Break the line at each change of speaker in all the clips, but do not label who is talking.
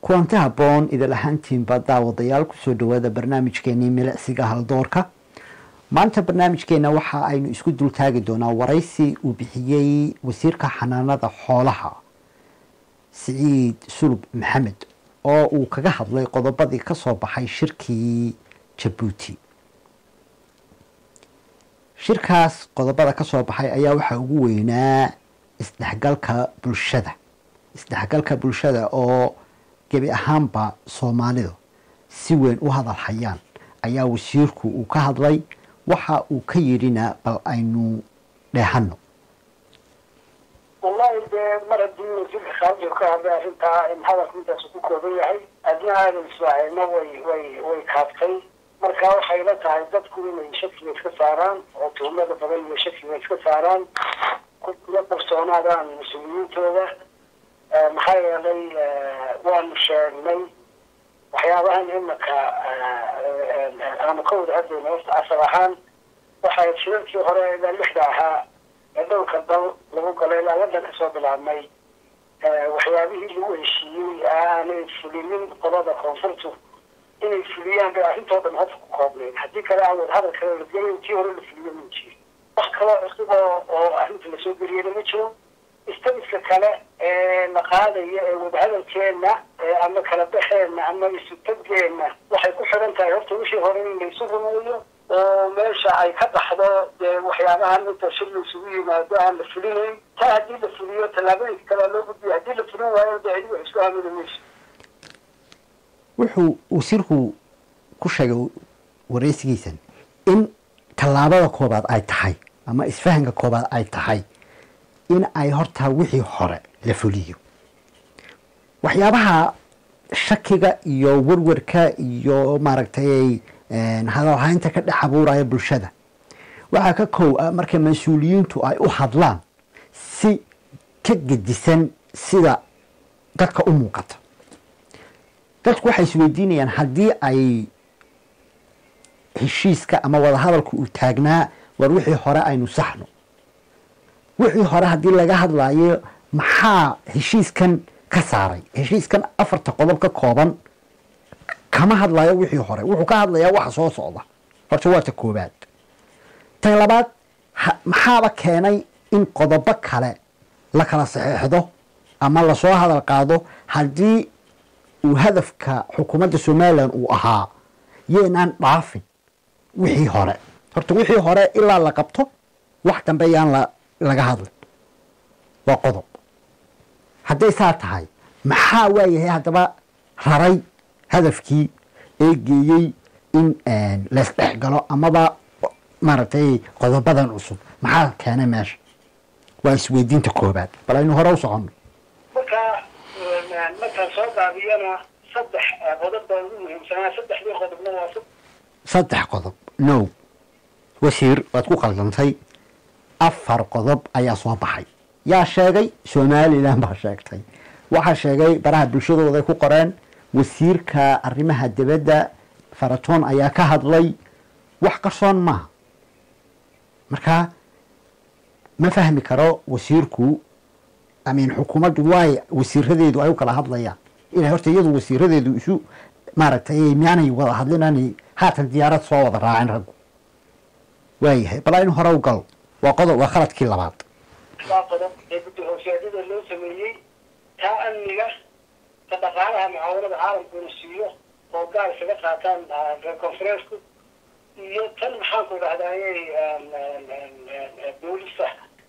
kulanti habboon idil ahaantiinba daawadayaal kusoo dhawaada barnaamijkeenii milicsiga haldoorka maanta barnaamijkeena waxa aynu isku dultaagi doonaa waraysi uu bixiyey wasiirka xanaanada xoolaha siciid sulub maxamed oo uu kaga hadlay qodobadii kasoo baxay shirkii jabuuti shirkaas qodobada kasoo baxay ayaa waxaa ugu weynaa isdhexgalka bulshada isdhexgalka bulshada oo gebi ahaanba soomaalidu si weyn u hadal hayaan ayaa wasiirku uu ka hadlay waxa uu ka yidhina bal aynu dheehano
wallahi dee mar haddii wasiirka khaarijka ka hadlay arrintaa in hadalka intaas ku kooban yahay adna aadan ismaacilna way way way kaabtay marka waxay la tahay dadku inay shakiga iska saaraan oo tuhmada badan iyo shakiga iska saaraan kula qarsoonaadaan mas-uuliyiintooda maxaa yeelay waanu sheegnay waxyaabahan imaka aanu ka wada hadlayna horta asal ahaan waxay shirarkii hore ilaa lixda ahaa ee dhowrka dal lagu galay ilaa waddan kasoo bilaabmay waxyaabihii lagu heshiiyey aanay fulinin qolada koonfurtu inay fuliyaan bay arrintoo dhan hofka ku koobnayn haddii kale aan wada hadal kale la gelin tii hore la fuliyo ma jiro wax kaloo cusub oo oo arrinta lasoo geliyana ma jiro istabiska kale ee la qaadaya ee wadahadalkeenna ama kala baxeenna ama isutageenna waxay ku xidhan tahay horta wixii hore in laysu rumeeyo oo meesha ay ka baxdo dee waxyaabahan inta shir laysugu yimaado aan la fulinayn taa haddii la fuliyo tallaabooyinka kale loo gudbiyo haddii la fulin waayo dee cidi wax isku aamini mayso
wuxuu wasiirku ku sheegay wareysigiisan in tallaabada koobaad ay tahay ama isfahanka koobaad ay tahay in ay horta wixii hore la fuliyo waxyaabaha shakiga iyo warwarka iyo maaragtay hadalhaynta ka dhex abuuraya bulshada waxaa ka kow ah marka mas-uuliyiintu ay u hadlaan si ka gedisan sida dadka u muuqata dadku waxay isweydiinayaan haddii ay heshiiska ama wadahadalku uu taagnaa war wixii hore aynu saxno wixii hore haddii laga hadlaayo maxaa heshiiskan ka saaray heshiiskan afarta qodob ka kooban kama hadlayo wixii hore wuxuu ka hadlayaa waxa soo socda horta waa ta koobaad tan labaad maxaaba keenay in qodobo kale la kala saxeexdo ama lasoo hadal qaado haddii uu hadafka xukuumadda somalilan uu ahaa yeenaan dhaafin wixii hore horta wixii hore ilaa la qabto wax dambe yaan la laga hadlin waa qodob hadday saa tahay maxaa waayahay haddaba raray hadafkii ee geeyey in laysdhex galo amaba maaragtay qodobadan cusub maxaa keenay meesha waa isweydiinta koobaad bal aynu hore u soconno
marka markaan soo daabiyana saddex qodob baa ugu muhiimsanaa saddexdii qodobna waa
saddex qodob no wasiir waad ku qaldantay afar qodob ayaa soo baxay yaa sheegay somalilan baa sheegtay waxaa sheegay baraha bulshadooday ku qoreen wasiirka arrimaha dibadda faratoon ayaa ka hadlay wax qarsoon maaha marka ma fahmi karo wasiirku amin xukuumaddu waay wasiiradeedu ay u kala hadlayaan inay horta iyadu wasiiradeedu isu maaragtay miyaanay wada hadlinani haatan diyaarad soo wada raacin raggu waayahay bal aynu hore u gal waa qodob waa khaladkii labaad
waa qodob ee guddi hoosyaadyada loo sameeyey taa amniga ta dhaqaalaha mucaawanada caalamkuna siiyo oo gaar isaga qaataan reer conferensku iyo tan maxaanku dhahdaayey boolista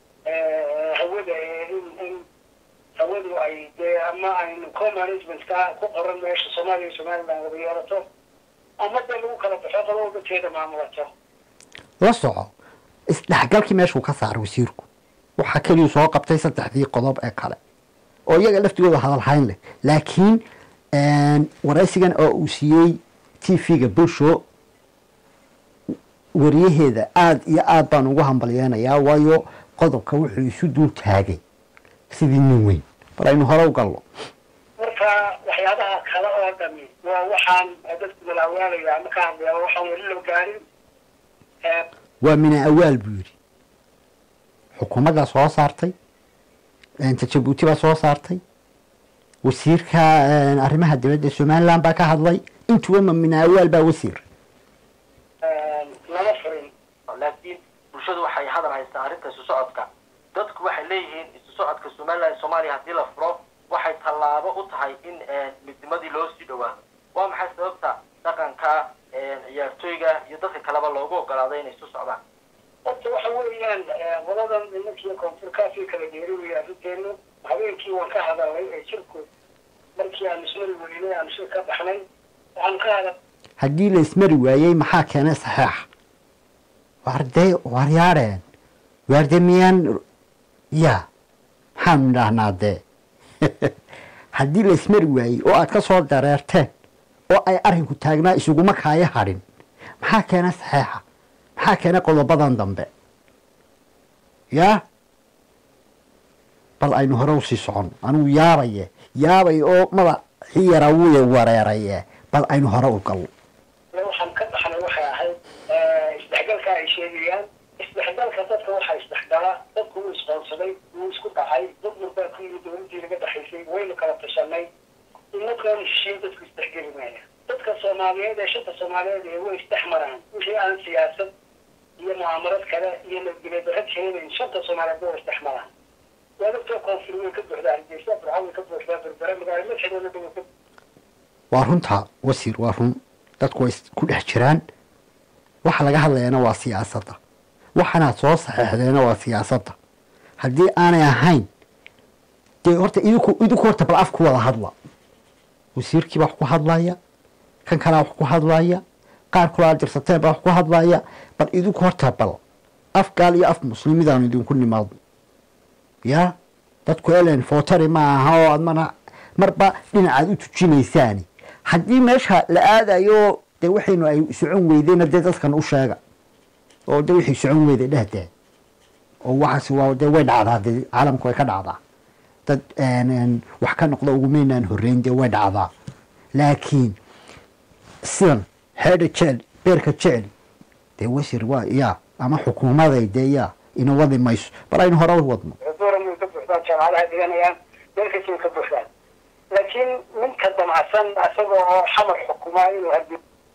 hawada in in hawadu ay dee ama aynu co-managementka ku qoran meesha soomaaliya iyo somaliland wada yeelato ama dee lagu kala baxo qolo walbateeda maamulato
la soco isdhexgalkii meeshuu ka saaray wasiirku waxaa keliyu soo qabtay saddexdii qodob ee kale oo iyaga laftigooda hadalhayn leh laakiin waraysigan oo uu siiyey t v-ga bulsho wariyaheeda aada iyo aada baan ugu hambalyeynayaa waayo qodobka wuxuu isu dul taagay sidii nin weyn bal aynu hore u gallo
marka waxyaabaha kale oo dhami waa waxaan dadku dalaawaalaya ama ka hadlaya waxaan weli loo gaarin
waa mina awaal buu yidhi xukuumaddaa soo saartay ta jabuuti baa soo saartay wasiirka arrimaha dibadda somaliland baa ka hadlay intuba ma minaawaal baa wasiir
lama furin
laakiin bulshadu waxay hadal haystaa arrinta isu socodka dadku waxay leeyihiin isu socodka somaliland soomaaliya haddii la furo waxay tallaabo u tahay in midnimadii loo sii dhawaado waa maxay sababta dhaqanka ciyaartooyga iyo dadka kaleba loogu ogolaaday inay isu socdaan
horta waxa weeyaan qoladan nimankiiyo koonfurkaasii kala geeriwaya arrinteenu habeenkii waan ka hadalnay ee jirku markii aan ismari weynay aan shir ka baxnay waxaan ka hadal
haddii la ismari waayey maxaa keenay saxeex waarde waaryaadheen waarde miyaan ya maxaanu idhaahnaa dee haddii la ismari waayey oo aad ka soo dareerteen oo ay arrinku taagnaa isuguma kaaya hadhin maxaa keenay saxeexa maxaa keenay qodobadan dambe yaa bal aynu hore usii socon anugu yaabaye yaabay oo madaxii yaraa wuya wareeraye bal aynu hore u gallo
waxaan ka baxnay waxay ahayd isdhexgalka ay sheegayaan isdhexgalka dadka waxaa isdhexgala dadku wuu isqoonsaday wuu isku dhacay dad walbaa ku yimid dowladii laga dhexaysay waynu kala tashanay inakaan heshiin dadku isdhexgeli maaya dadka soomaaliyeed ee shanta soomaaliyeed ee way isdhex maraan wixii aan siyaasad iyo mucaamarad kale iyo nabadgelyo darro keenayn shanta soomaaliyeed way isdhex maraan waadagtoo koonfur way ka buuxdaa hargeysa burco way ka buuxdaa berbere magaalo madaxeedooda dhow ka
waa runta wasiir waa run dadku way ku dhex jiraan waxa laga hadlayana waa siyaasadda waxanaad soo saxeexdeena waa siyaasadda haddii aanay ahayn dee horta idinku idinku horta bal af ku wada hadla wasiirkii baa wax ku hadlaya kan kalaa wax ku hadlaya qaar kulaa dirsateen baa wax ku hadlaya bal idinku horta bal af gaal iyo af muslimidaanu idinku nimaadno yaa dadku elen footari ma aha oo aad mana marba dhinacaad u tujinaysaani haddii meesha la aadayo dee waxaynu ay socon weydeyna dee dadkan u sheega oo de wixii socon weyday dhehdee oo waxaas waa dee way dhacdaa dee caalamku way ka dhacdaa dad wax ka noqda ugumaynaan horreyn dee way dhacdaa laakiin sidan xeedha jecel beerka jecel dee wasiir waa yaa ama xukuumaday dee yaa ina wadi mayso bal aynu hore u wadno
dooran way ka buuxdaan jaamacadaha dhiganayaan meel kasta way ka buuxdaan laakiin ninka damacsan isaga oo xamar xukumaa inuu hadi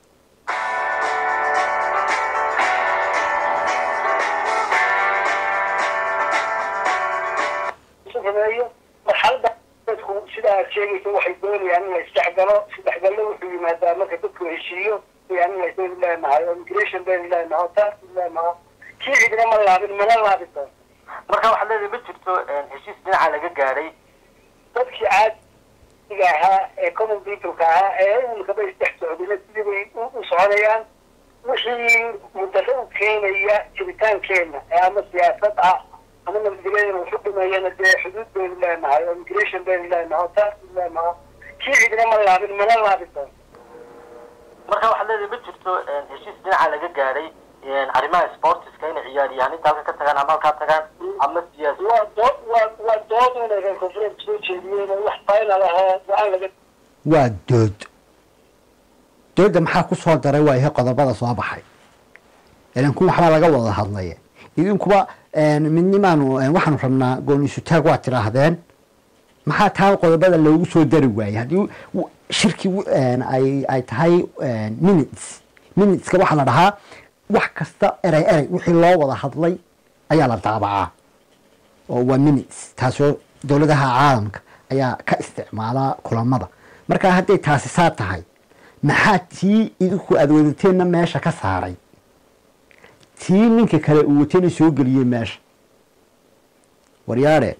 sameeyo marxalada dadku sida aad sheegaysa waxay doonayaan in la isdhexgalo isdhexgallo wuxuu yimaadaa marka dadku heshiiyo yani in laysu leenahay oo immigration baynu leenahay oo taas leenahay kii cidina ma laabin mana laabi doon
marka waxaad leedahay ma jirto heshiis dhinaca laga gaadhay
dadkii caadiga ahaa ee common peopleka ahaa ee imikaba isdhex socdayna sidii bay u soconayaan wixii mudaro u keenaya jiritaankeena ee ama siyaasad ah ama nabadgelyadana wuxu dhimayana dee xuduud baynu leenahay oo immigration baynu leenahay oo taas leenahay kii cidina ma laabin mana laabi doon
marka waxaad leedahay ma jirto heshiis dhinaca laga gaadhay arrimaha sportiska inay ciyaaryahaninta halka ka tagaan ama halkaa tagaan ama siyaasi
waa dood waa waa dood inay reer koonfureed soo jeediyeen oo wax final ahoo go-aan laga
waa dood doodda maxaa ku soo daray waayahay qodobada soo baxay ilanku waxbaa laga wada hadlaya idinkuba midnimaanu waxaanu rabnaa gooniisutaag waa tidhaahdeen maxaa taa qodobada loogu soo dari waayey haddii shirki ay ay tahay minutes minuteska waxaa la dhahaa wax kasta erey erey wixii loo wada hadlay ayaa la daabacaa oo waa minutes taasoo dowladaha caalamka ayaa ka isticmaalaa kulamada markaa hadday taasi saa tahay maxaa tii idinku aada wadateenna meesha ka saaray tii ninka kale uu watayna soo geliyey meesha waryaadhe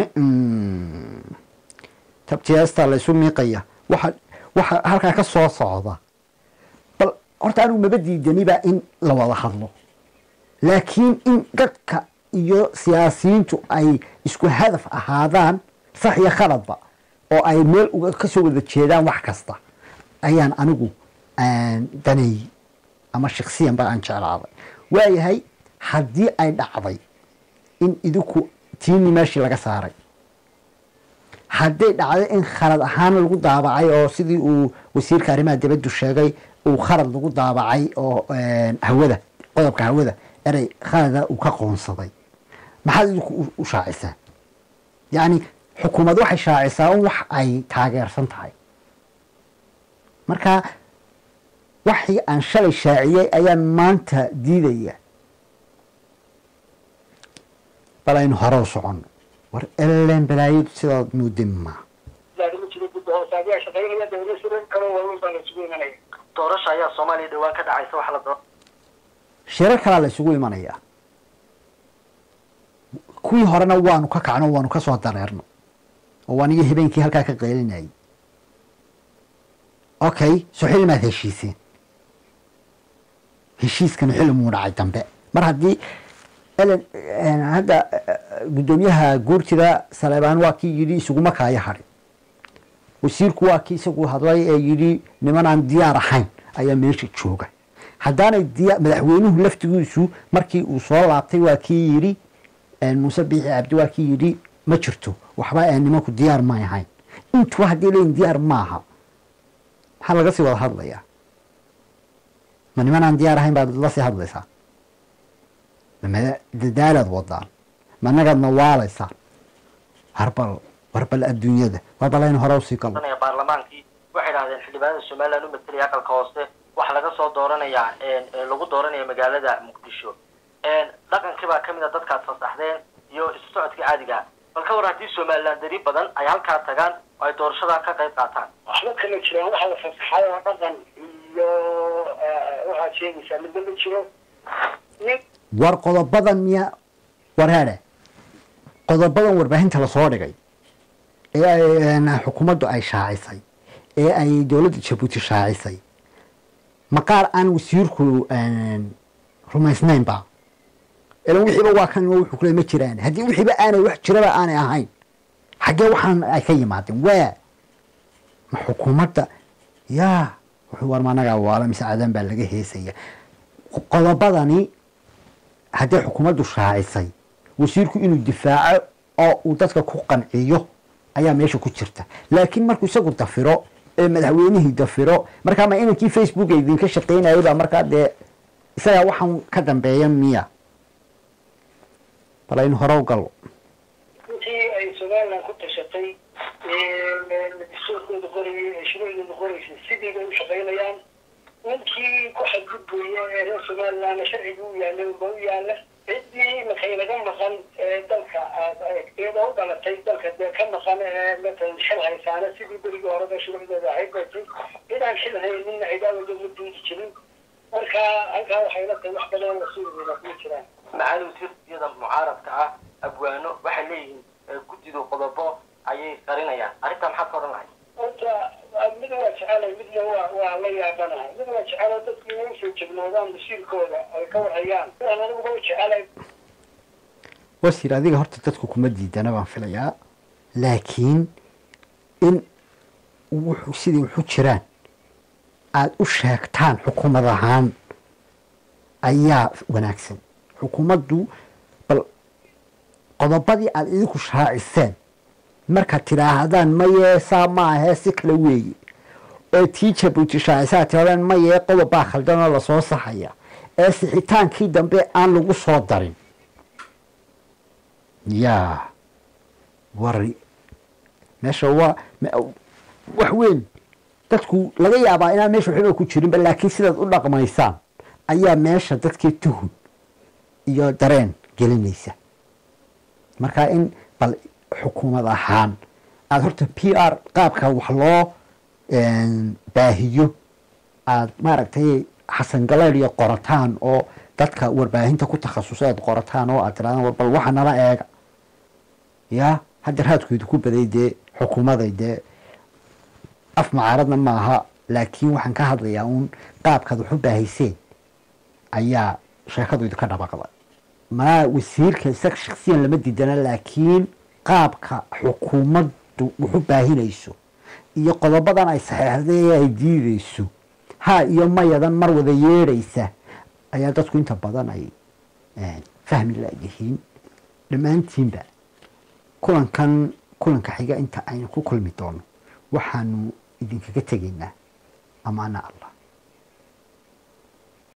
tabtiyaastaa laysu miiqaya waxa waxa halkaa ka soo socda bal horta anigu maba diidaniba in la wada hadlo laakiin in dadka iyo siyaasiyiintu ay isku hadaf ahaadaan sax iyo khaladba oo ay meel uga kasoo wada jeedaan wax kasta ayaan anigu daneeyey ama shaksiyan ba aan jeclaaday waayahay haddii ay dhacday in idinku tiini meeshii laga saaray hadday dhacday in khalad ahaan lagu daabacay oo sidii uu wasiirka arrimaha dibaddu sheegay uu khalad lagu daabacay oo hawada qodobka hawada erey khalada uu ka qoonsaday maxaad idinku u shaacisaan yacni xukuumad waxay shaacisaa un wax ay taageersan tahay marka waxii aan shalay shaaciyey ayaan maanta diidaya bal aynu hore u soconno war elen balaayadu sidaad moodin maa
laakiin jiro gudda hoose ayaa shaqaynaya dawla siran kalo waaweyn baa la isugu imanaya
doorasha ayaa soomaaliya dhowaan ka dhacaysa waxa la doo
shirar kalaa la isugu imanayaa kuwii horena waanu ka kacno waanu ka soo dareerno oo anigii habeenkii halkaa ka qeylinayay okay soo xili maad heshiiseen heshiiskana xili muu dhacay dambe mar haddii elen hadda guddoomiyaha guurtida saleebaan waa kii yidhi isuguma kaaya hadhin wasiirku waa kii isagu hadlay ee yidhi niman aan diyaar ahayn ayaa meesha jooga haddaanay diya madaxweynuhu laftigiisu markii uu soo laabtay waa kii yidhi muuse biixi cabdi waa kii yidhi ma jirto waxba ee nimanku diyaar may ahayn intuba haddii leyin diyaar maaha maxaa laga sii wada hadlayaa ma niman aan diyaar ahayn baad la sii hadlaysaa ma dadaalaad wadaan ma nagaadna waalaysaan harbal warbal adduunyada warbal aynu hore usii galno
dooranaya baarlamaankii waxay idhahdeen xildhibaanada somaliland u matelaya aqalka hoose waxa laga soo dooranayaa lagu dooranaya magaalada muqdisho dhaqankii baa kamid a dadkaad fasaxdeen iyo isu socodkii caadiga bal ka war haddii somaliland dari badan ay halkaa tagaan oo ay doorashadaa ka qayb qaataan
waxba kama jiraan waxa la fasaxay oo dhaqan iyo waxaad sheegaysaa midna ma jiro nin
war qodobadan miya wareere qodobadan warbaahinta lasoo dhigay ee ay xukuumaddu ay shaacisay ee ay dowladda jabuuti shaacisay maqaar aan wasiirku rumaysnaynba ilan wixiiba waa kan wuxuu kule ma jiraan haddii wixiiba aanay wax jiraba aanay ahayn xaggee waxaan ay ka yimaadeen waa ma xukuumadda yaa wuxuu war managaa waala mise cadaan baa laga heesaya qodobadani haddii xukuumaddu shaacisay wasiirku inuu difaaco oo uu dadka ku qanciyo ayaa meesha ku jirta laakiin markuu isagu dafiro ee madaxweynihii dafiro markaa ma inankii facebook a idinka shaqaynayay baa markaa dee isagaa waxaan ka dambeeya miya bal aynu hore u gallo
intii ay somaliland ku tashatay dastuurkooda qorayay ee shuruucdooda qoraysay sidii bay u shaqaynayaan ninkii ku xadgudbaya ee reer somalilandna sharciga u yaallay ba u yaalla ciddii markay naga maqan ee dalka iyadoo u dhalatay dalka dee ka maqan ee matalan xil haysaana sidii berigii horeba shuruucdooda ahayd batay cidaan xil hayninna cidaawada ma diidi jirin marka halkaa waxay la tahay wax badan la suurigeeda kuma jiraan
macaali wasiirsiyada mucaaradka ah abwaano waxay leeyihiin guddidu qodobo ayay qarinayaan arrintaa maxaad ka odhan lahay
horta mid waa jecelay midna waa waa la yaabanahay mid waa jecelo dadku inay usoo jegnoodaan masiirkooda ay ka warhayaan sidaan aniguba u jecelay
wasiir adiga horta dadku kuma diidana baan filayaa laakiin in wuxuu sidii wuxu jiraan aada u sheegtaan xukuumad ahaan ayaa wanaagsan xukuumaddu bal qodobadii aada idinku shaaciseen markaad tidhaahdaan mayee saa maahee si kale weeye ee tii jabuuti shaacisaa tirahdaan mayee qodobbaa khaldan oo lasoo saxaya ee sixitaankii dambe aan lagu soo darin yaa wari meesha waa wax weyn dadku laga yaabaa inaan meesha waxba ku jirinba laakiin sidaad u dhaqmaysaan ayaa meesha dadkii tuhun iyo dareen gelinaysa marka in bal xukuumad ahaan aada horta p r qaabka wax loo baahiyo aada maaragtay xasan galeed iyo qorataan oo dadka warbaahinta ku takhasusay aad qorataan oo aad tirahdaan bal waxa nala eega ya hadda raadkoodu ku baday dee xukuumaday dee af macaaradna maaha laakiin waxaan ka hadlayaa uun qaabkaad wax u baahayseen ayaa sheekadu idinka dhabaqday manaa wasiirka isaga shaksiyan lama diidana laakiin qaabka xukuumaddu wax u baahinayso iyo qodobadan ay saxeexday ay diideyso ha iyo mayadan mar wada yeedhaysa ayaa dadku inta badan ay fahmi layihiin dhammaantiinba kulankan kulanka xiga inta aynu ku kulmi doono waxaanu idinkaga tegaynaa amaana allah